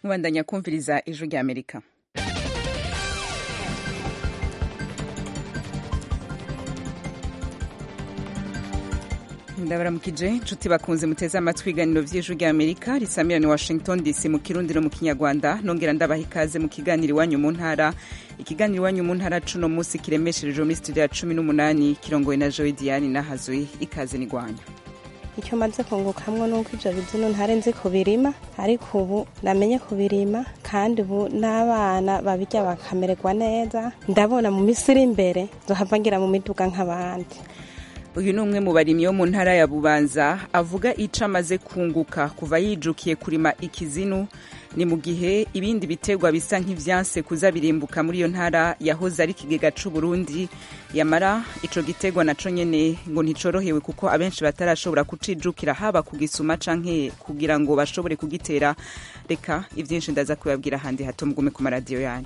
mubandanya kumviriza ijwi rya amerika ndabaramukije nshuti bakunze muteze amatwi ibiganiro vy'ijwi rya amerika risamirani washington dc mu kirundi no mu kinyarwanda nongera ndabaha ikaze mu kiganiro iwanyu mu ntara ikiganiro iwanyu mu ntara cuno munsi kiremesherejwe muri studio ya cumi n'umunani kirongowe na joy diane nahazwe ikaze n'igwanya icyo maze kungukamwo nuko ivyo bizino ntari nzi kubirima ariko ubu namenye kubirima kandi ubu n'abana babirya bakamererwa neza ndabona mu misi iri imbere nzohava ngira mu miduga nk'abandi uyu ni umwe mu barimyi bo mu ntara ya bubanza avuga ico amaze kunguka kuva yijukiye kurima ikizinu ni mu gihe ibindi biterwa bisa nk'ivyanse kuza birimbuka muri iyo ntara yahoze ari ikigega c'uburundi yamara ico giterwa naco nyene ngo nticorohewe kuko abenshi batarashobora kucijukira haba kugisuma canke kugira ngo bashobore kugitera reka ivyinshi ndaza kubabwira ahandi hato mugume ku maradiyo yanyu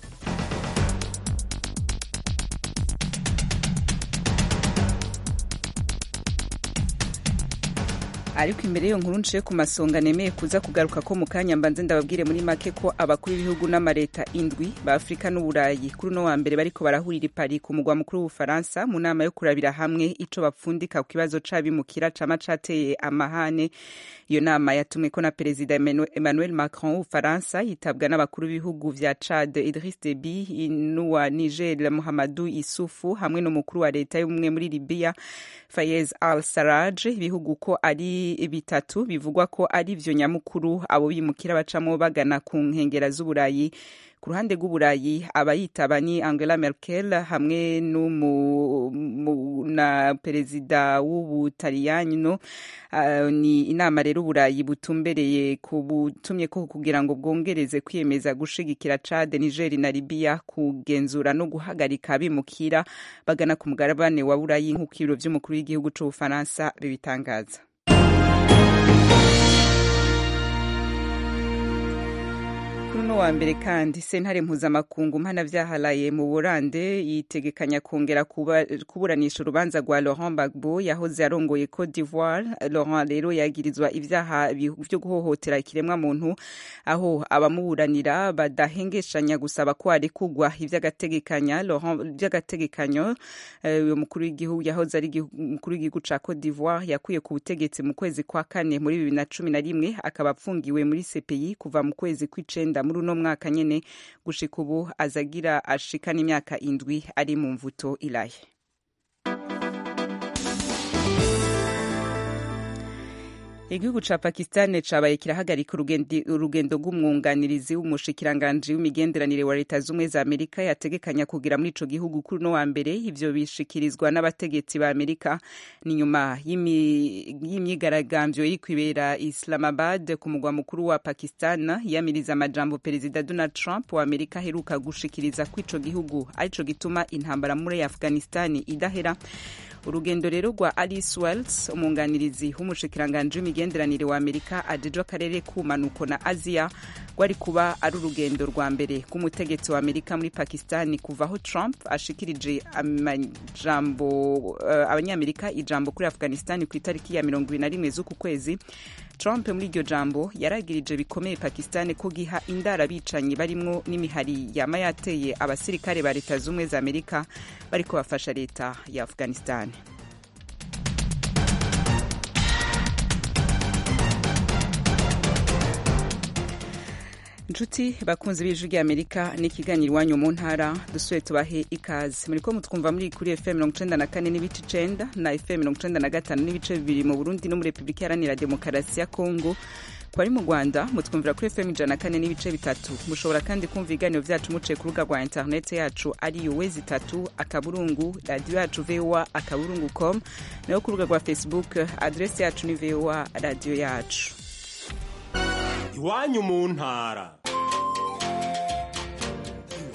ariko imbere y'iyo nkuru nciye ku masonga nemeye kuza kugaruka ko mu kanya mbanze ndababwire muri make ko abakuru b'ibihugu n'amareta indwi ba afurika n'uburayi kuri uno wa mbere bariko barahurira i Paris ku mugwa mukuru w'ubufaransa mu nama yo kurabira hamwe ico bapfundika ku kibazo c'abimukira cama cateye amahane iyo nama yatumweko na perezida emmanuel macron w'ubufaransa yitabwa n'abakuru b'ibihugu vya chad idris deby n'uwa niger muhammadu isufu hamwe n'umukuru wa leta y'ubumwe muri libiya fayez al saraj ibihugu ko ari bitatu bivugwa ko ari vyo nyamukuru abo bimukira bacamo bagana ku nkengera z'uburayi ku ruhande rw'uburayi abayitaba ni angela merkel hamwe na perezida w'ubutaliyani no uh, ni inama rero uburayi butumbereye butumye ko kugira ngo bwongereze kwiyemeza gushigikira chad niger na libya kugenzura no guhagarika abimukira bagana ku mugabane wa burayi nk'uko ibiro vy'umukuru w'igihugu c'ubufaransa bibitangaza kuri uno wa mbere kandi sentare mpuzamakungu mpanavyaha mu burande yitegekanya kongera kuburanisha urubanza rwa laurent gbagbo yahoze arongoye cote d'ivoire laurent rero yagirizwa ivyaha vyo guhohotera ikiremwa muntu aho abamuburanira badahengeshanya gusaba ko arekugwa ivy'agategekanyo uyo mukuru w'igihugu yahoze ari umukuru w'igihugu ca cote d'ivoire yakuye ku butegetsi mu kwezi kwa kane muri bibiri na cumi na rimwe akaba apfungiwe muri cpi kuva mu kwezi kw'icenda muri uno mwaka nyene gushika ubu azagira ashika n'imyaka indwi ari mu mvuto ilahe igihugu ca pakistan cabaye kirahagarika urugendo rw'umwunganirizi w'umushikiranganji w'imigenderanire wa leta z'ubumwe za amerika yategekanya kugira muri ico gihugu kuri uno wa mbere ivyo bishikirizwa n'abategetsi ba amerika ni nyuma y'imyigaragambyo iri kwibera islamabad ku mugwa mukuru wa pakistan yamiriza amajambo perezida donald trump wa amerika aheruka gushikiriza ko ico gihugu arico gituma intambara muri afghanistan idahera urugendo rero rwa alice wells umwunganirizi w'umushikiranganji w'imigenderanire wa amerika ajejwe akarere k'ubumanuko na aziya rwari kuba ari urugendo rwa mbere rw'umutegetsi wa amerika muri pakistan kuva aho trump ashikirije amajambo uh, abanyamerika ijambo kuri afghanistan ku itariki ya mirongo ibiri na rimwe z'uku kwezi trump muri iryo jambo yaragirije bikomeye pakistan ko giha indara abicanyi barimwo n'imihari yama yateye abasirikare ba leta z'ubumwe za amerika bariko bafasha leta ya afghanistan inshuti bakunze b'ijwi rya amerika n'ikiganiro iwanyu mu ntara dusuye tubahe ikaze muri ko mutwumva muri kuri fm mirongo icenda na kane n'ibice icenda na fm mirongo icenda na gatanu n'ibice bibiri mu burundi no muri repubulika iharanira demokarasi ya kongo ku bari mu rwanda mutwumvira kuri fm ijana na kane n'ibice bitatu mushobora kandi kumva ibiganiro vyacu muciye ku rubuga rwa interineti yacu ari wezi itatu akaburungu radiyo yacu voa akaburungu com nayo ku rubuga rwa facebook adresi yacu ni voa radiyo yacu iwanyu mu ntara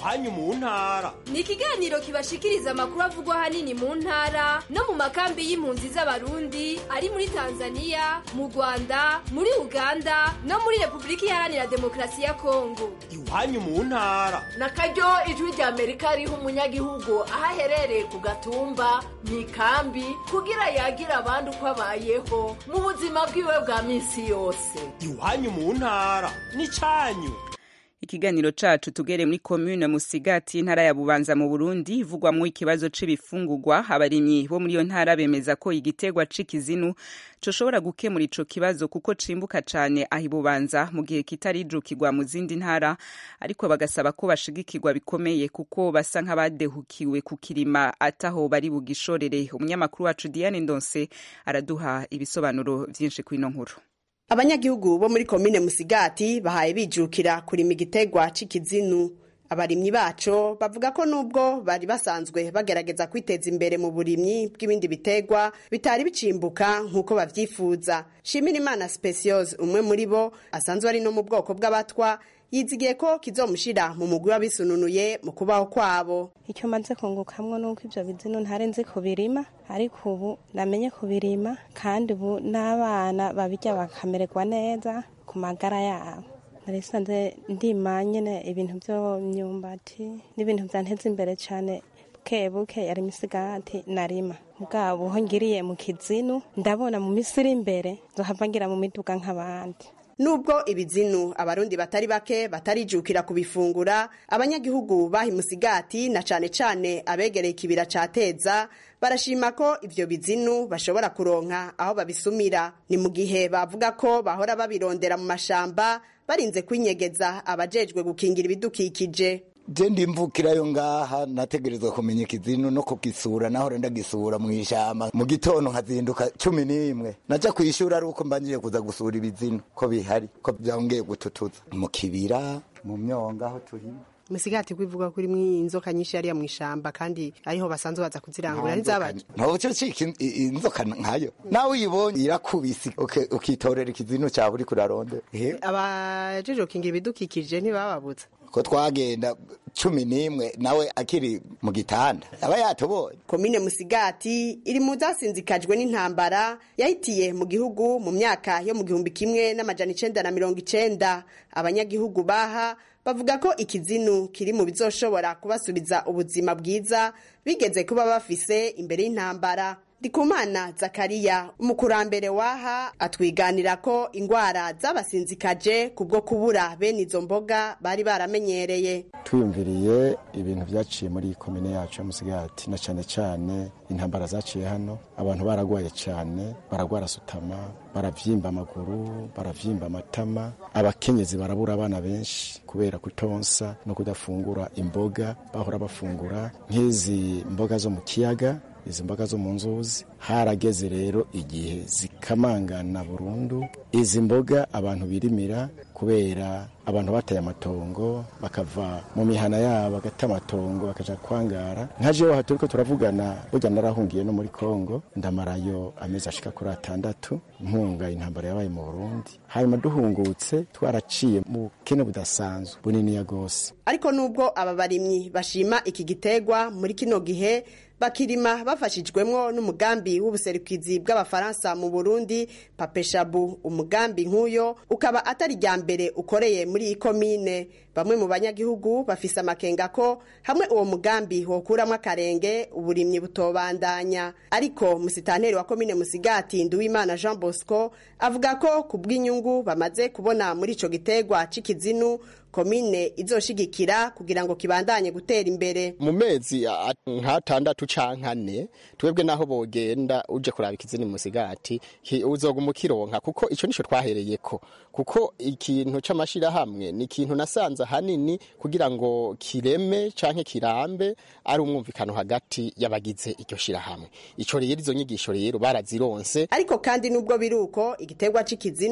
iwanyu mu ntara ni ikiganiro kibashikiriza amakuru avugwa ahanini mu ntara no mu makambi y'impunzi z'abarundi ari muri tanzania mu rwanda muri uganda no muri repubulika iharanira demokarasi ya kongo iwanyu mu ntara na karyo ijwi rya amerika riha umunyagihugu aho aherereye ku gatumba mu ikambi kugira yagira abandi uko abayeho mu buzima bwiwe bwa minsi yose iwanyu mu ntara n'icyanyu ikiganiro cacu tugere muri commune musigati intara ya bubanza mu burundi ivugwamwo ikibazo c'ibifungurwa abarimyi bo muri iyo ntara bemeza ko igitegwa c'ikizinu coshobora gukemura ico kibazo kuko cimbuka cane aho ibubanza mu gihe kitarijukirwa mu zindi ntara ariko bagasaba ko bashigikirwa bikomeye kuko basa nk'abadehukiwe kukirima ataho bari bugishorere umunyamakuru wacu diane ndonse araduha ibisobanuro vyinshi kw'ino nkuru abanyagihugu bo muri komine musigati bahaye bijukira kurima igitegwa c'ikizinu abarimyi baco bavuga ko nubwo bari basanzwe bagerageza kwiteza imbere mu burimyi bw'ibindi bitegwa bitari bicimbuka nk'uko bavyifuza shimira imana speciose umwe muri bo asanzwe ari no mu bwoko bw'abatwa yizigiye ko kizomushira mu mugwi w'abisununuye mu kubaho kwabo icyo maze kungukamwo nuko ivyo bizinu ntari nzi kubirima ariko ubu namenye kubirima kandi ubu n'abana babirya bakamererwa neza ku magara yabo nari sanze ndima nyene ibintu vy'imyumbati n'ibintu vyanteza imbere cane buke buke yari imisigati narima bwabo ho ngiriye mu kizinu ndabona mu misi iri imbere nzohava ngira mu miduga nk'abandi nubwo ibizinu abarundi batari bake batarijukira kubifungura abanyagihugu bahi musigati na cane cane abegereye ikibira ca teza barashima ko ivyo bizinu bashobora kuronka aho babisumira ni mu gihe bavuga ko bahora babirondera mu mashamba barinze kwinyegeza abajejwe gukingira ibidukikije je ndimvukirayo ngaha nategerezwa kumenya ikizinu no kugisura nahora ndagisura mw'ishamba mu gitondo nkazinduka cumi n'imwe naja kw'ishuri ari uko mbanjije kuza gusura ibizinu ko bihari ko vyongeye gututuza mu kibira mu myonga aho turima musigati kwivuga kuri inzoka nyinshi yariya mw'ishamba kandi ariho basanzwe baza kuzirangura ntizabaje ntoco cika inzoka nkayo nawe uyibonye irakubisi ukitorera ikizinu cawe uriko urarondera abajeje gukingira ibidukikije ntibababuza ko twagenda cumi n'imwe nawe akiri mu gitanda aba yatubonye komine musigati iri mu zasinzikajwe n'intambara yahitiye mu gihugu mu myaka yo mu gihumbi kimwe n'amajana icenda na mirongo icenda abanyagihugu baha bavuga ko ikizinu kiri mu bizoshobora kubasubiza ubuzima bwiza bigeze kuba bafise imbere y'intambara ndikumana zakariya umukurambere waha atwiganira ko ingwara zabasinzikaje kubwo kubura bene izo mboga bari baramenyereye twiyumviriye ibintu vyaciye muri iyi komine yacu ya musigati na cane cane intambara zaciye hano abantu baragwaye cane baragwara sutama baravyimba amaguru baravyimba amatama abakenyezi barabura abana benshi kubera kutonsa no kudafungura imboga bahora bafungura nk'izi mboga zo mu kiyaga izi mboga zo mu nzuzi harageze rero igihe zikamangana burundu izi mboga abantu birimira kubera abantu bataye amatongo bakava mu mihana yabo bagata amatongo bakaja kwangara nka jewe aha turiko turavugana burya narahungiye no muri kongo ndamarayo amezi ashika kuri atandatu mpunga intambara yabaye mu burundi hanyuma duhungutse twaraciye mu bukene budasanzwe buniniya gose ariko nubwo aba barimyi bashima iki gitegwa muri kino gihe bakirima bafashijwemwo n'umugambi w'ubuserukizi bw'abafaransa mu burundi papeshabu umugambi nk'uyo ukaba atari rya mbere ukoreye muri iyi komine bamwe mu banyagihugu bafise amakenga ko hamwe uwo mugambi wokuramwo akarenge uburimyi butobandanya ariko musitanteri wa komine musigati nduwimana jean bosco avuga ko ku bw'inyungu bamaze kubona muri ico gitegwa c'ikizinu komine izoshigikira kugira ngo kibandanye gutera imbere mu mezi nk'atandatu canke ane twebwe naho bogenda uje kuraba ikizini musigati uzoguma ukironka kuko ico nico twahereyeko kuko ikintu c'amashirahamwe ni ikintu nasanze hanini kugira ngo kireme canke kirambe ari umwumvikano hagati y'abagize iryo shirahamwe ico rero izo nyigisho rero barazironse ariko kandi nubwo biruko igitegwa c'ikizinu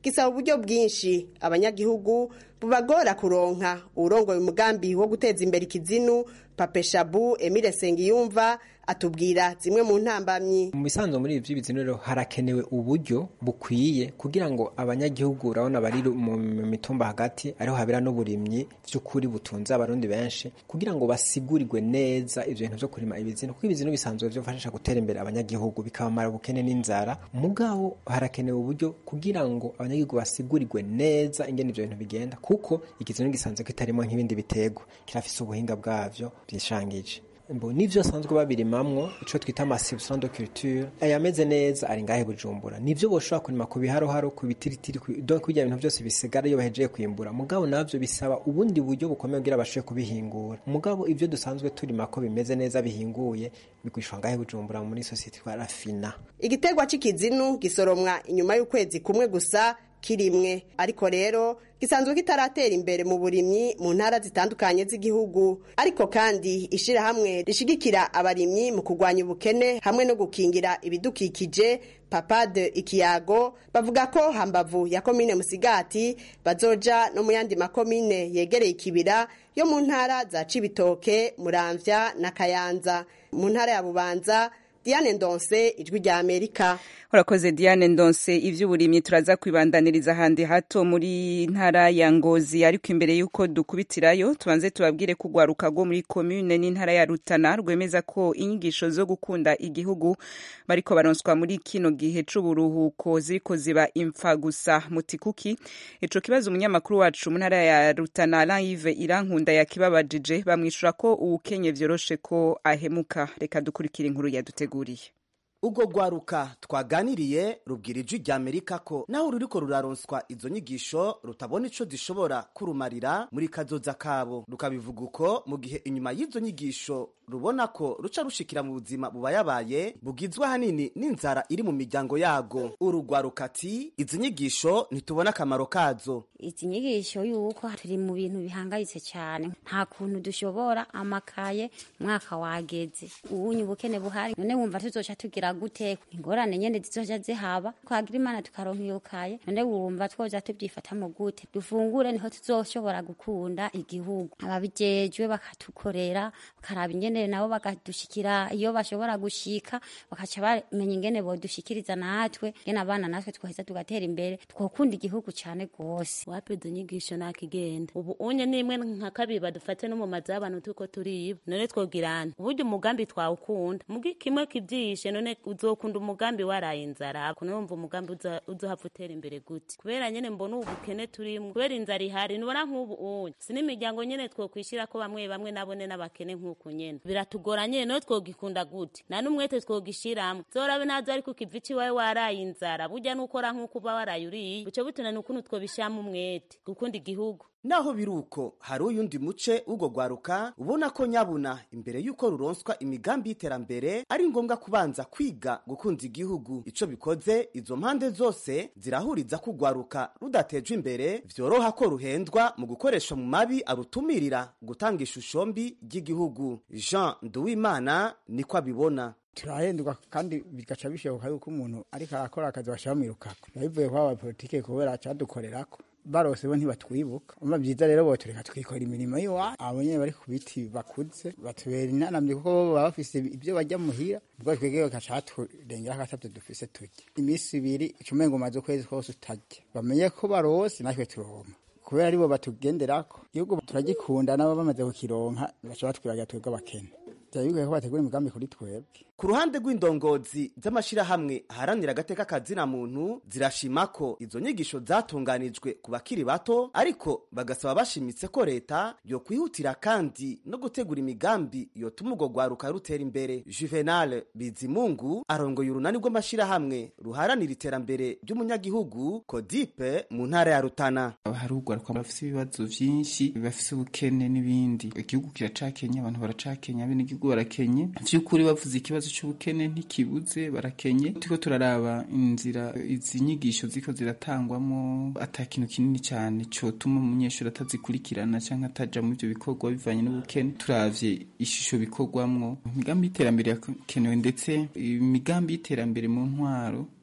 gisaba uburyo bwinshi abanyagihugu bubagora kuronka uwurongoye umugambi wo guteza imbere ikizinu papeshabu emile sengiyumva atubwira zimwe mu ntambamyi mu bisanzwe muri ibi by'ibizinu rero harakenewe uburyo bukwiye kugira ngo abanyagihugu urabona bari mu mitumba hagati ariho habera n'uburimyi by'ukuri butunze abarundi benshi kugira ngo basigurirwe neza ibyo bintu byo kurima ibizinu kuko ibizinu bisanzwe byofasha gutera imbere abanyagihugu bikabamara ubukene n'inzara mugabo harakenewe uburyo kugira ngo abanyagihugu basigurirwe neza ingene ibyo bintu bigenda kuko ikizinu gisanzwe kitarimo nk'ibindi biterwa kirafise ubuhinga bwavyo byishangije mbo nivyo asanzwe babirimamwo ico twita amasibson de culture ayameze neza ari ngahe bujumbura nivyo boshobora kurima ku biharoharo ku bitiritiri donc kurya ibintu byose bisigara iyo bahejeje kwimbura mugabo navyo bisaba ubundi buryo bukomeye kugira bashoboye kubihingura mugabo ivyo dusanzwe turima ko bimeze neza bihinguye bigwishwa ngahe bujumbura muri societe twa rafina igiterwa c'ikizinu gisoromwa inyuma y'ukwezi kumwe gusa kirimwe ariko rero gisanzwe kitaratera imbere mu burimyi mu ntara zitandukanye z'igihugu ariko kandi ishirahamwe rishigikira abarimyi mu kurwanya ubukene hamwe no gukingira ibidukikije papade ikiyago bavuga ko hambavu ya komine musigati bazoja no mu yandi makomine yegereye ikibira yo mu ntara za cibitoke muramvya na kayanza mu ntara ya bubanza Diane Ndonse ijwi rya Amerika urakoze Diane Ndonse ivy'uburimyi turaza kwibandaniriza handi hato muri ntara ya Ngozi ariko imbere yuko dukubitirayo tubanze tubabwire ko ugwaruka rwo muri commune n'intara ya Rutana rwemeza ko inyigisho zo gukunda igihugu bariko baronswa muri kino gihe c'uburuhuko ziriko ziba impfa gusa mutikuki ico kibazo umunyamakuru wacu mu ntara ya Rutana Alain Yves Irankunda yakibabajije bamwishura ko uwukenye vyoroshe ko ahemuka reka dukurikira inkuru yaduteguriye ubwo rwaruka twaganiriye rubwira ijwi rya amerika ko naho ruriko ruraronswa izo nyigisho rutabona ico zishobora kurumarira muri kazoza kabo rukabivuga uko mu gihe inyuma y'izo nyigisho rubona ko ruca rushikira mu buzima bubayabaye bugizwe ahanini n'inzara iri mu miryango yago urugwaruka ati izi nyigisho ntitubona akamaro kazo izi nyigisho yuko turi mu bintu bihangayitse cyane nta kuntu dushobora amakaye mwaka wageze ubunye ubukene buhari none wumva tuzoca tugira gute ingorane nyene zizoja zihaba twagira imana tukaronka iyo kaye none wumva twoja tubyifatamo gute dufungure niho tuzoshobora gukunda igihugu ababijejwe bakatukorera bakaraba ingene nabo bakadushikira iyo bashobora gushika bakaca bamenya ingene bodushikiriza natwe ngene abana natwe twaheza tugatera imbere twokunda igihugu cyane rwose wapi izo nyigisho nakigenda ubu unye nimwe nka kabiri badufate no mu mazu y'abantu tuko turiba none twogirana uburyo umugambi twawukunda mugi kimwe kivyishe none uzokunda umugambi waraye inzara kuno wumva umugambi uzohava utera imbere gute kubera nyene mbona ubu bukene turimwo kubera inzara ihari nubona nk'ubu unye si n'imiryango nyene twokwishira ko bamwe bamwe nabone n'abakene nk'uku nyene biratugora nyene no twogikunda gute na n'umwete twogishiramwo zorabe nazo ariko ukiva iwawe waraye inzara burya n'ukora nk'uko uba waraye uriye buco butunana ukuntu twobishamo umwete gukunda igihugu naho biri uko hari uyundi muce w'ubwo rwaruka ubona ko nyabuna imbere y'uko ruronswa imigambi y'iterambere ari ngombwa kubanza kwiga gukunda igihugu ico bikoze izo mpande zose zirahuriza ko urwaruka rudatejwe imbere vyoroha ko ruhendwa mu gukoresha mu mabi arutumirira gutanga ishusho mbi ry'igihugu jean nduwimana niko abibona turahendwa kandi bigaca bishoboka yuko umuntu ariko arakora akazi bashamwirukako biba bivuye kwa abapolitike kubera cadukorerako barose bo ntibatwibuka umva byiza rero botureka twikora imirimo y'iwacu abo nyene bari ku biti bakuze batubera inanamye kuko bo baba bafise ibyo bajya muhira ubwo twebwe bagaca baturengera akatavyo dufise turya iminsi ibiri icumengo umaze ukwezi kose utarya bamenye ko barose natwe turonka kubera aribo batugenderako igihugu turagikunda nabo bamaze kukironka baca batwibagira twebwe abakene byaba bigoye ko bategura imigambi kuri twebwe ku ruhande rw'indongozi z'amashirahamwe aharanira agateka kazina muntu zirashima ko izo nyigisho zatunganijwe ku bakiri bato ariko bagasaba bashimitse ko leta yokwihutira kandi no gutegura imigambi yotuma urwo rwaruka rutera imbere juvenal bizimungu arongoye urunani rw'amashirahamwe ruharanira iterambere ry'umunyagihugu kodipe mu ntara ya rutana hari urwaruka bafise ibibazo vyinshi bafise ubukene n'ibindi igihugu kiracakenya abantu baracakenya abenegihugu barakenye vy'ukuri bavuze ikibazo cy'ubukene ntikibuze barakenye turiko turaraba inzira izi nyigisho ziko ziratangwamo ata kintu kinini cyane cotuma umunyeshuri atazikurikirana cyangwa ataja mu ivyo bikorwa bivanye n'ubukene turavye ishusho bikorwamwo imigambi y'iterambere yakenewe ndetse imigambi y'iterambere mu ntwaro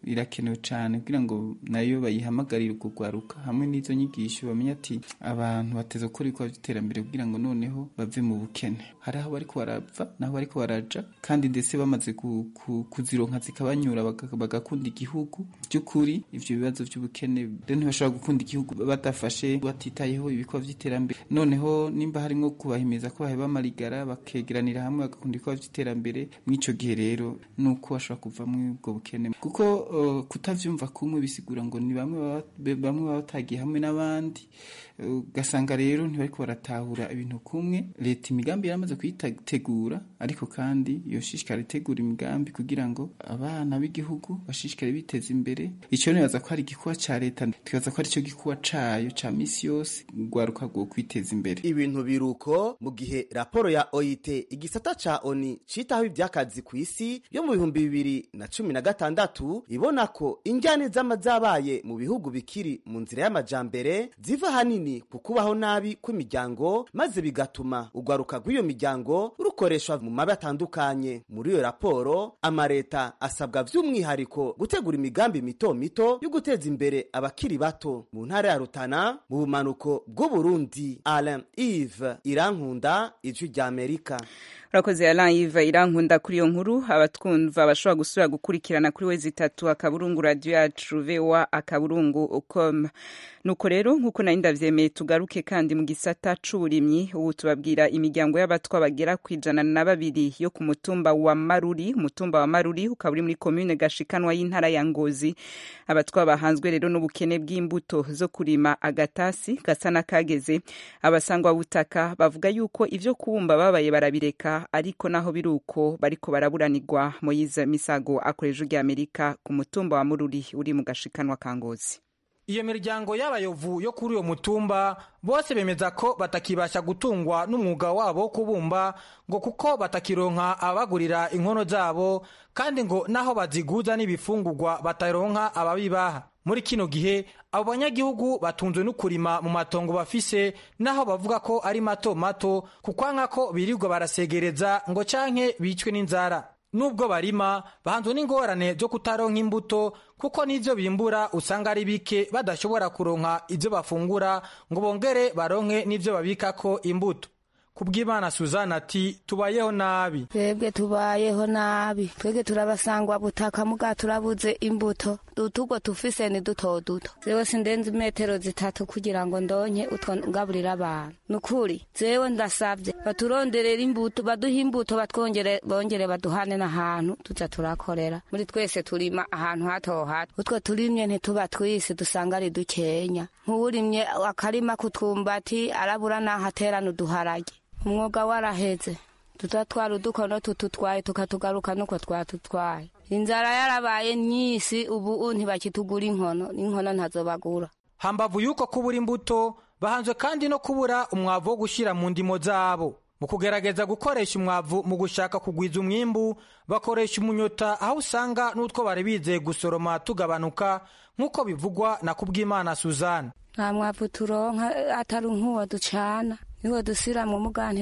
irakenewe cyane kugira ngo nayo bayihamagarire kugwaruka hamwe n'izo nyigisho bamenye ati abantu bateze gukora ibikorwa by'iterambere kugira ngo noneho bave mu bukene hari aho bariko barava n'aho bariko baraja kandi ndetse bamaze ku- ku- kuzironka zikabanyura baga- bagakunda igihugu by'ukuri ivyo bibazo by'ubukene rero ntibashobora gukunda igihugu badafashe batitayeho ibikorwa by'iterambere noneho nimba harimo kubahimiza ko baheba amarigara bakegeranira hamwe bagakunda ibikorwa by'iterambere mw'ico gihe rero nuko bashobora kuvamwo ubwo bukene kuko uh, kutavyumva kumwe bisigura ngo ni bamwe baba- be- bamwe baba batagiye hamwe n'abandi Uh, ugasanga rero ntibariko baratahura ibintu kumwe leta imigambi yaramaze kuyitegura ariko kandi yoshishikara itegura imigambi kugira ngo abana b'igihugu bashishikare biteza imbere icyo nibaza ko ari igikuba ca leta tukaza ko ari cyo gikuba cayo ca misi yose rwaruka rwo kwiteza imbere ibintu biruko mu gihe raporo ya oit igisata ca oni citaho ivy'akazi ku isi yo mu bihumbi bibiri na cumi na gatandatu ibona ko injyane zama zabaye mu bihugu bikiri mu nzira y'amajambere ziva hanini ku kubaho nabi kw'imiryango maze bigatuma urwaruka rw'iyo miryango rukoreshwa mu mabi atandukanye muri iyo raporo amareta asabwa vy'umwihariko gutegura imigambi mito mito yo guteza imbere abakiri bato mu ntara ya rutana mu bumanuko bw'uburundi alain ive irankunda ijwi ry'amerika urakoze alain ive irankunda kuri iyo nkuru abatwumva bashobora gusubira gukurikirana kuri wezi itatu akaburungu radiyo yacu voa akaburungu com nuko rero nk'uko nari ndavyemeye tugaruke kandi mu gisata c'uburimyi ubu tubabwira imiryango y'abatwa bagera ku ijana na babiri yo ku mutumba wa maruri umutumba wa maruri ukaba uri muri komune gashikanwa y'intara ya ngozi abatwa bahanzwe rero n'ubukene bw'imbuto zo kurima agatasi gasa n'akageze abasangwa butaka bavuga yuko ivyo kubumba babaye barabireka ariko naho biri uko bariko baraburanirwa moyize misago akoresha ujya amerika ku mutumba wa mururi uri mu gashikanwa ka ngozi iyo miryango y'abayovu yo kuri uyo mutumba bose bemeza ko batakibasha gutungwa n'umwuga wabo wo kubumba ngo kuko batakironka abagurira inkono zabo kandi ngo naho baziguza n'ibifungurwa bataronka ababibaha muri kino gihe abo banyagihugu batunzwe no kurima mu matongo bafise naho bavuga ko ari mato mato kukwanka ko birirwa barasegereza ngo canke bicwe n'inzara nubwo barima bahanzwe n'ingorane zo kutaronka imbuto kuko n'ivyo bimbura usanga ari bike badashobora kuronka ivyo bafungura ngo bongere baronke n'ivyo babikako imbuto kubw'imana suzana ati tubayeho nabi twebwe tubayeho nabi twebwe turabasangwa butaka muga turabuze imbuto utugo tufise ni duto duto zewe sindenze metero zitatu kugira ngo ndonke utwo ngaburira abantu nukuri zewe ndasavye baturonderera imbuto baduhe imbuto batwongere bongere baduhane n'ahantu tuza turakorera muri twese turima ahantu hato hato utwo turimye ntituba twisi dusanga ari dukenya nk'uwurimye akarima kutwumbati arabura n'aho aterana uduharage umwuga waraheze tutatwara udukono tututwaye tukatugaruka nuko twatutwaye inzara yarabaye nyisi ubu ntibakitugura inkono inkono ntazobagura hambavu yuko kubura imbuto bahanzwe kandi no kubura umwavu wo gushyira mu ndimo zabo mu kugerageza gukoresha umwavu mu gushaka kugwiza umwimbu bakoresha umunyota aho usanga n'utwo bari bizeye gusoroma tugabanuka nk'uko bivugwa na kubwimana suzanne nta mwavu turonka atari nk'uwo ducana niwo dusira mu mugante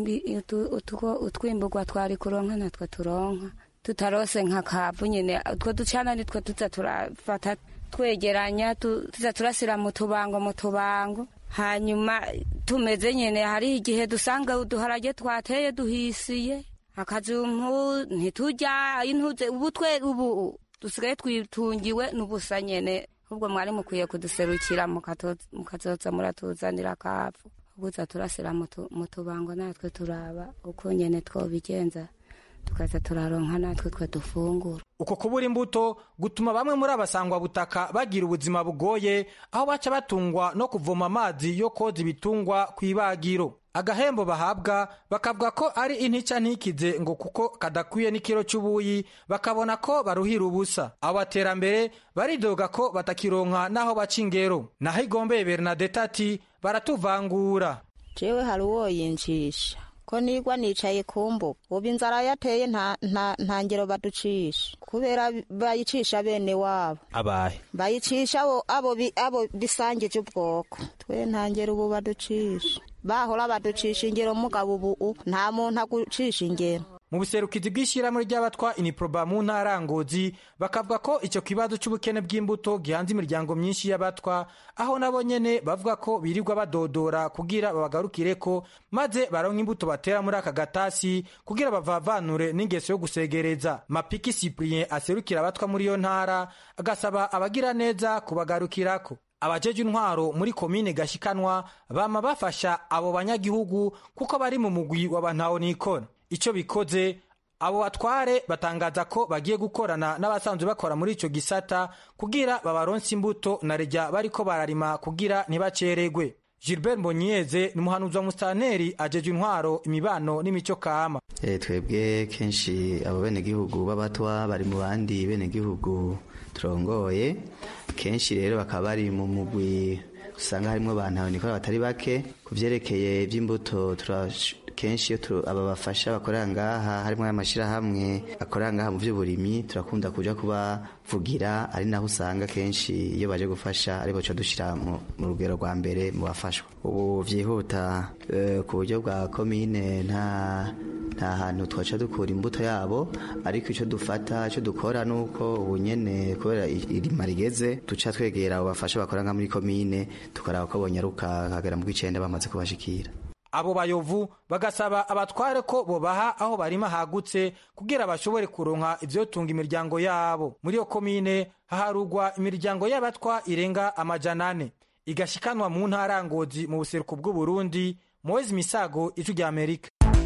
utwimburwa twari kuronka natwo turonka tutarose nka kavu nyine utwo ducana nitwo tuza turafata twegeranya tuza turasira mu tubango mu tubango hanyuma tumeze nyine hari igihe dusanga uduharage twateye duhisiye akazumpu ntitujya intuze ubu twe ubu dusigaye twitungiwe n'ubusa nyine ahubwo mwari mukwiye kuduserukira mukazoza muratuzanira kavu guza turasira mu tubango natwe turaba uko nyene twobigenza tukaza turaronka natwe twe dufungura uko kubura imbuto gutuma bamwe muri abasangwa butaka bagira ubuzima bugoye aho baca batungwa no kuvoma amazi yo koza ibitungwa ku ibagiro agahembo bahabwa bakavuga ko ari intica ntikize ngo kuko kadakwiye n'ikiro cy'ubuyi bakabona ko baruhira ubusa abo baterambere baridoga ko batakironka n'aho baca ingero naho igombeye bernadette ati baratuvangura jewe hari uwo yincisha ko nigwa nicaye ku mbuga ubu inzara yateye nta ngero baducisha kubera bayicisha bene wabo abahe bayicisha abo bisangije ubwoko twe nta ngero ubu baducisha bahora baducisha ingero mugabo ubu nta muntu agucisha ingero mu buserukizi bw'ishyirahamwe ry'abatwa iniproba mu ntara ngozi bakavuga ko icyo kibazo cy'ubukene bw'imbuto gihanze imiryango myinshi y'abatwa aho nabo nyene bavuga ko birirwa badodora kugira babagarukire ko maze baronka imbuto batera muri aka gatasi kugira bavavanure n'ingeso yo gusegereza mapiki cyprien aserukira abatwa muri iyo ntara agasaba abagira neza kubagarukirako abajeje intwaro muri komine gashikanwa bama bafasha abo banyagihugu kuko bari mu mugwi w'abantaho nikona icyo bikoze abo batware batangaza ko bagiye gukorana n'abasanzwe bakora muri icyo gisata kugira babaronse imbuto na rejya bariko bararima kugira ntibaceregwe gilbert mbonyeze ni umuhanuzi wa musitanteri ajeje intwaro imibano n'imico kama e, twebwe kenshi abo benegihugu b'abatwa bari mu bandi benegihugu turongoye kenshi rero bakaba bari mu mugwi usanga harimo abantu nikora batari bake ku vyerekeye ivy'imbuto kenshi iyo aba bafasha bakorera ngaha harimo amashyirahamwe akorera ngaha mu by'uburimyi turakunda kuja kubavugira ari naho usanga kenshi iyo baje gufasha ari boca dushyira mu rugero rwa mbere mu bafashwa ubu byihuta ku buryo bwa komine nta nta hantu twaca dukura imbuto yabo ariko icyo dufata icyo dukora ni uko ubu nyene kubera irima rigeze duca twegera abo bafasha bakora nka muri komine tukaraba ko bonyaruka kagera mu bw'icenda bamaze kubashikira abo bayovu bagasaba abatware ko bobaha aho barima hagutse kugira bashobore kuronka ivyotunga imiryango yabo muri iyo komine haharugwa imiryango y'abatwa irenga amajana ane igashikanwa mu ntara ngozi mu buseruko bw'uburundi moezi misago ijwi rya amerika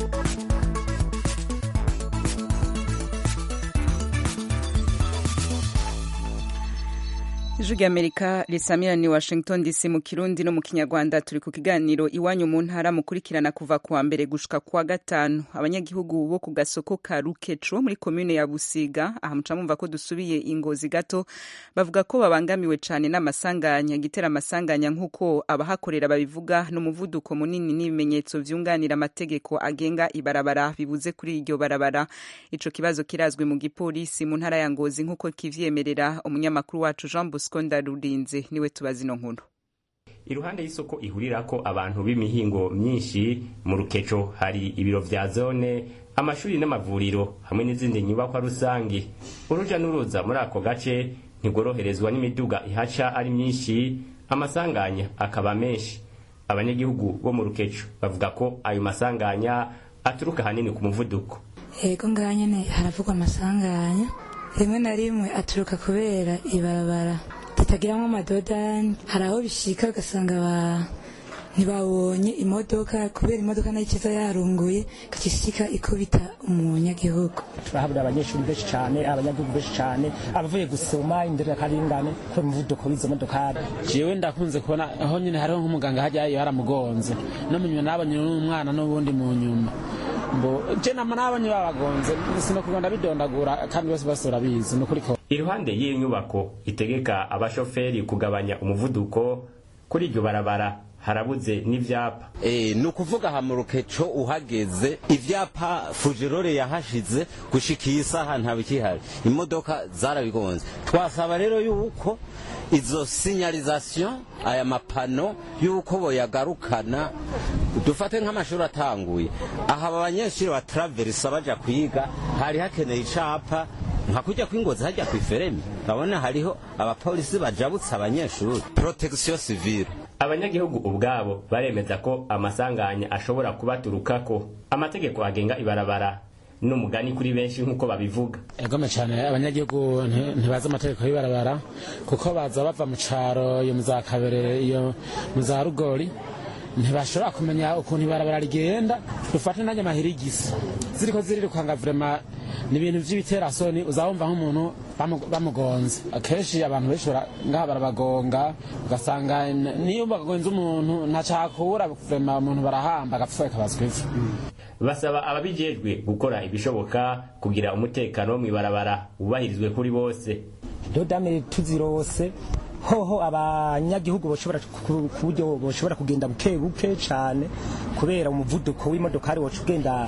ijwi ry'amerika risamira ni washington dc mu kirundi no mu kinyarwanda turi ku kiganiro iwanyu mu ntara mukurikirana kuva kuwa mbere gushika kuwa gatanu abanyagihugu bo ku gasoko ka rukeco muri komune ya busiga aha muca mumva ko dusubiye ingozi gato bavuga ko babangamiwe cane n'amasanganya gitera amasanganya nk'uko abahakorera babivuga n'umuvuduko munini n'ibimenyetso vyunganira amategeko agenga ibarabara bibuze kuri iryo barabara ico kibazo kirazwi mu gipolisi mu ntara ya ngozi nk'uko kivyemerera umunyamakuru wacu jean bosco ndarurinze niwe tubazi ino nkuru iruhande y'isoko ihurirako abantu b'imihingo myinshi mu rukeco hari ibiro vya zone amashuri n'amavuriro hamwe n'izindi nyubakwa rusangi uruja n'uruza muri ako gace ntigoroherezwa n'imiduga ihaca ari myinshi amasanganya akaba menshi abanyagihugu bo mu rukeco bavuga ko ayo masanganya aturuka hanini ku muvuduko yego ngaha nyene haravugwa amasanganya rimwe na rimwe aturuka kubera ibarabara ritagiramwo amadodani hari aho bishika ugasanga ba ntibabonye imodoka kubera imodoka nayo ikiza yarunguye ikishika ikubita umunyagihugu turahabura abanyeshuri benshi cyane abanyagihugu benshi cyane abavuye gusoma inderekaringane ko umuvuduko w'izo modokari jewe ndakunze kubona aho nyine hariho nk'umuganga hajyayo haramugonze no mu nyuma nabonye n'umwana n'ubundi mu nyuma mbo je nama nabonye babagonze sinokugenda bidondagura kandi bose bose urabizi nukuri ko iruhande y'iyo nyubako itegeka abashoferi kugabanya umuvuduko kuri iryo barabara harabuze n'ivyapa e, ni ukuvuga aha mu rukeco uhageze ivyapa fujirore yahashize gushika iyi saha ntabikihari imodoka zarabigonze twasaba rero yuko izo signalisation aya mapano yuko boyagarukana dufate nk'amashuri atanguye aha aba banyeshuri batraverisa baja kwiga hari hakeneye icapa nka kujya kw'ingozi hajya kw'iferemi urabona hariho abapolisi bajabutse abanyeshuri protection civile abanyagihugu ubwabo baremeza ko amasanganya ashobora kubaturukako amategeko agenga ibarabara n'umugani kuri benshi nk'uko babivuga egome cyane abanyagihugu ntibazi amategeko y'ibarabara kuko baza bava mu caro iyo mu za kabere iyo mu za rugori ntibashobora kumenya ukuntu ibarabara rigenda dufate nanjye mahirigisi ziriko zirirukanga vrema ni ibintu vy'ibiterasoni uzabumva nk'umuntu bamugonze akenshi abantu benshi ngaha barabagonga ugasanga niyo bagonze umuntu ntacakura vrema umuntu barahamba agapfa kabazwa ivu basaba ababijejwe gukora ibishoboka kugira umutekano wo mw'ibarabara wubahirizwe kuri bose dodame tuzirose hoho abanyagihugu boshobora ku buryo boshobora kugenda buke buke cyane kubera umuvuduko w'imodokari woca ugenda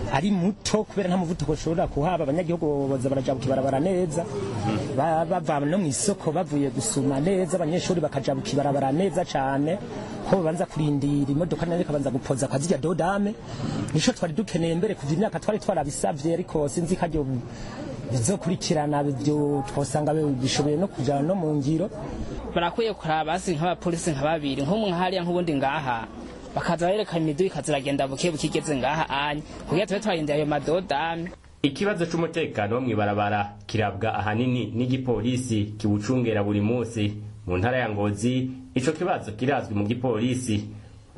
ari muto kubera nta muvuduko ushobora kuhaba abanyagihugu boza barajabuka ibarabara neza Ba- bava no mu isoko bavuye gusuma neza abanyeshuri bakajabuka ibarabara neza cyane ko babanza kurindira imodoka nayo ikabanza gupoza akazirya dodame nico twari dukeneye mbere kuva imyaka twari twarabisavye ariko sinzi ko aryo bizokurikirana byo twosanga bishoboye no kujana no mu ngiro barakwiye kuraba basi nk'abapolisi nka babiri nk'umwe hariya nk'ubundi ngaha bakaza bareka imiduga ikaziragenda buke buke igeze ngaha anya kugira tube twarindira ayo madodame ikibazo c'umutekano wo mw'ibarabara kirabwa ahanini n'igipolisi kiwucungera buri munsi mu ntara ya ngozi ico kibazo kirazwi mu gipolisi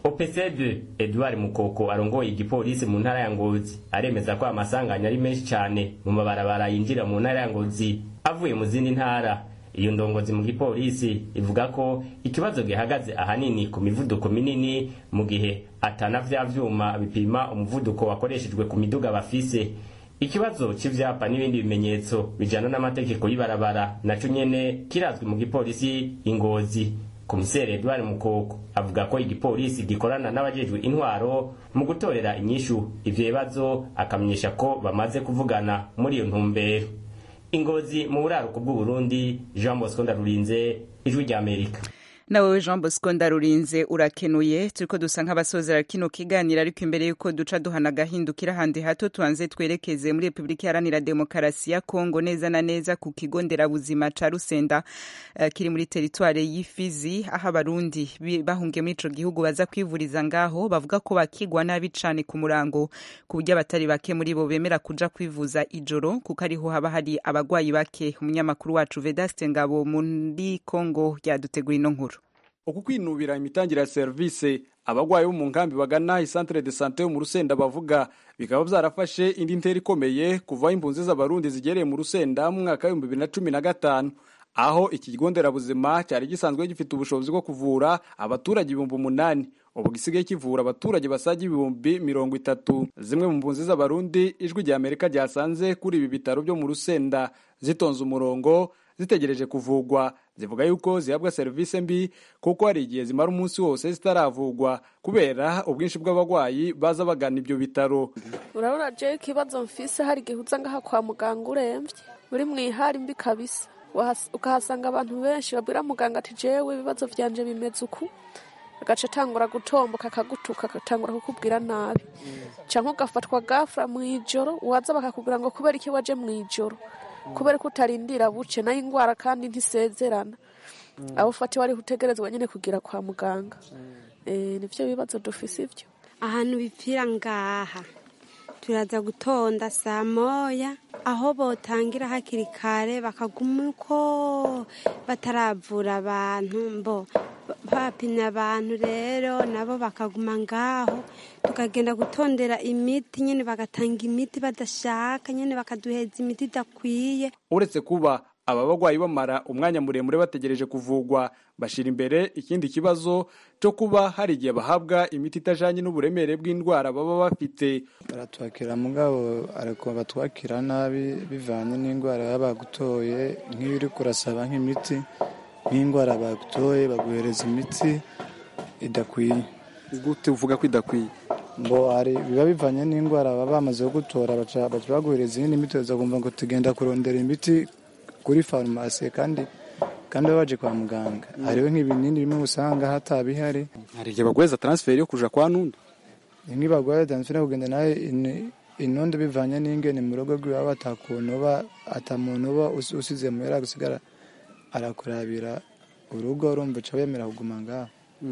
opcd edouard mukoko arongoye igipolisi mu ntara ya ngozi aremeza ko amasanganya ari menshi cane mu mabarabara yinjira mu ntara ya ngozi avuye mu zindi ntara iyo ndongozi mu gipolisi ivuga ko ikibazo gihagaze ahanini ku mivuduko minini mu gihe atana vya vyuma bipima umuvuduko wakoreshejwe ku miduga bafise ikibazo c'ivyapa n'ibindi bimenyetso bijana n'amategeko y'ibarabara naco nyene kirazwi mu gipolisi ingozi komiseri edward mukoko avuga ko igipolisi gikorana n'abajejwe intwaro mu gutorera inyishu ivyo bibazo akamenyesha ko bamaze kuvugana muri iyo ntumbero ingozi mu buraruko bw'uburundi jean bosco ndarurinze ijwi ry'amerika nawe jean bosco ndarurinze urakenuye turiko dusa nk'abasozera kino kiganiro ariko imbere y'uko duca duhana agahindukira ahandi hato tubanze twerekeze muri repubulika iharanira demokarasi ya kongo neza na neza ku kigo nderabuzima ca rusenda uh, kiri muri teritware y'ifizi aho abarundi bi- bahungiye muri ico gihugu baza kwivuriza ngaho bavuga ko bakigwa nabi cane ku murango ku buryo abatari bake muri bo bemera kuja kwivuza ijoro kuko ariho haba hari abagwayi bake umunyamakuru wacu vedaste ngabo muri kongo yadutegura ino nkuru uku kwinubira imitangire ya serivisi abagwayi bo mu nkambi bagana isantere de sante yo mu rusenda bavuga bikaba byarafashe indi ntera ikomeye kuva aho impunzi z'abarundi zigereye mu rusenda mu mwaka w'ibihumbi bibiri na cumi na gatanu aho iki kigo nderabuzima cyari gisanzwe gifite ubushobozi bwo kuvura abaturage ibihumbi umunani ubu gisigaye kivura abaturage basaga ibihumbi mirongo itatu zimwe mu mpunzi z'abarundi ijwi rya amerika ryasanze kuri ibi bitaro byo mu rusenda zitonze umurongo zitegereje kuvugwa zivuga yuko zihabwa serivisi mbi kuko hari igihe zimara umunsi wose zitaravugwa kubera ubwinshi bw'abarwayi baza bagana ibyo bitaro urabona je ikibazo mfise hari igihe uza ngaha kwa muganga uremvye uri mwihari mbi kabisa Wahas- ukahasanga abantu benshi babwira muganga ati jewe ibibazo vyanje bimeze uku agaca atangura gutomboka akagutuka agatangura kukubwira nabi canke ugafatwa gafura mw'ijoro waza bakakubwira ngo kubera iki waje mw'ijoro kubera ko utarindira buce nayo ingwara kandi ntisezerana abo ufatiwe ariho utegerezwa nyene kugira kwa muganga Eh, nivyo bibazo dufise ivyo ahantu bipfira ngaha turaza gutonda saa moya aho botangira hakiri kare bakaguma uko bataravura abantu mbo bapimye abantu rero nabo bakaguma ngaho tukagenda gutondera imiti nyine bagatanga imiti badashaka nyine bakaduheza imiti idakwiye uretse kuba aba bagwayi bamara umwanya muremure bategereje kuvugwa bashira imbere ikindi kibazo cyo kuba hari igihe bahabwa imiti itajanye n'uburemere bw'indwara baba bafite baratwakira mugabo ariko batwakira nabi bivanye n'indwara baba bagutoye nk'iyo uri kurasaba nk'imiti nk'indwara bagutoye baguhereza imiti idakwiye gute uvuga ko idakwiye ngo hari biba bivanye n'indwara baba bamaze kugutora baca baca baguhereza iyindi miti uza kumva ngo tugenda kurondera imiti kuri farumasi kandi kandi baba baje kwa muganga hariho nk'ibinini bimwe usanga hatabihari hari igihe baguheza transferi yo kuja kwa nunda nk'ibagwaye transfert kugenda nawe in- inondo bivanye n'ingene mu rugo rwiwe baba atakuntu uba atamuntu uba us- usize muhera gusigara arakurabira urugo urumva uca wemera kuguma ngaho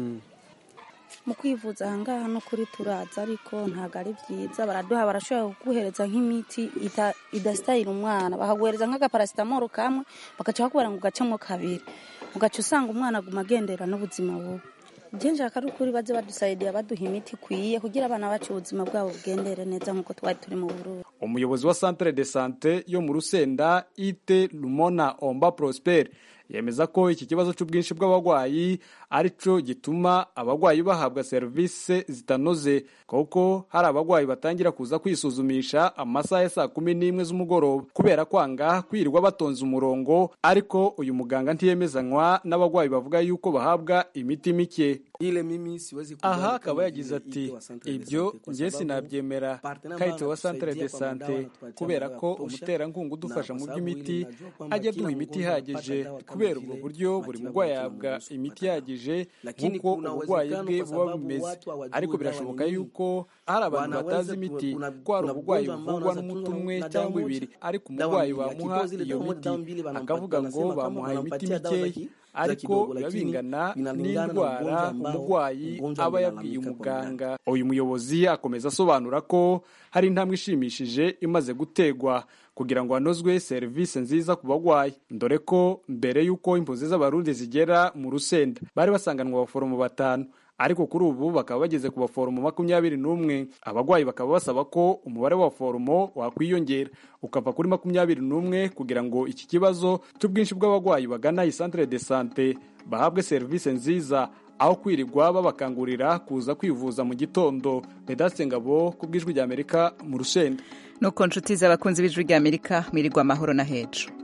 mu kwivuza ahangaha no kuri turaza ariko ntabwo ari byiza baraduha barashobora kuguhereza nk'imiti ita- idasitayira umwana bakaguhereza nk'agaparasitamoro kamwe bagaca bakubwira ngo ugacemo kabiri ugaca usanga umwana aguma agendera n'ubuzima bubi njye nshaka ari ukuri baze badusayidira baduha imiti ikwiye kugira abana bacu ubuzima bwabo bugendere neza nk'uko twari turi mu burundi umuyobozi wa centre de sante yo mu rusenda ite lumona omba prosper yemeza ko iki kibazo cy'ubwinshi bw'abarwayi ari cyo gituma abarwayi bahabwa serivisi zitanoze kuko hari abarwayi batangira kuza kwisuzumisha amasaha ya saa kumi n'imwe z'umugoroba kubera kwanga kwirirwa batonze umurongo ariko uyu muganga ntiyemezanywa n'abarwayi bavuga yuko bahabwa imiti mike aha akaba yagize ati ibyo njye sinabyemera kahite wa centre de sante kubera ko umuterankunga udufasha mu by'imiti ajya aduha imiti ihagije kubera ubwo buryo buri murwayi ahabwa imiti ihagije nk'uko uburwayi bwe buba bumeze ariko birashoboka yuko hari abantu batazi imiti ko hari uburwayi buvurwa n'umuti umwe cyangwa ibiri ariko umurwayi bamuha iyo miti akavuga ngo bamuhaye imiti mikeya ariko biba bingana n'indwara umurwayi aba yabwiye umuganga uyu muyobozi akomeza asobanura ko hari intambwe ishimishije imaze gutegwa kugira ngo hanozwe serivisi nziza ku barwayi dore ko mbere y'uko impunzi z'abarundi zigera mu rusenda bari basanganwa abaforomo batanu ariko kuri ubu bakaba bageze ku baforomo makumyabiri n'umwe abarwayi bakaba basaba ko umubare w'abaforomo wakwiyongera ukava kuri makumyabiri n'umwe kugira ngo iki kibazo cy'ubwinshi bw'abarwayi bagana iyi centre de sante bahabwe serivisi nziza aho kwirirwa babakangurira kuza kwivuza mu gitondo vedaste ngabo ku bw'ijwi ry'amerika mu rusenda nuko nshuti z'abakunzi b'ijwi ry'amerika mwirirwa amahoro na hejuru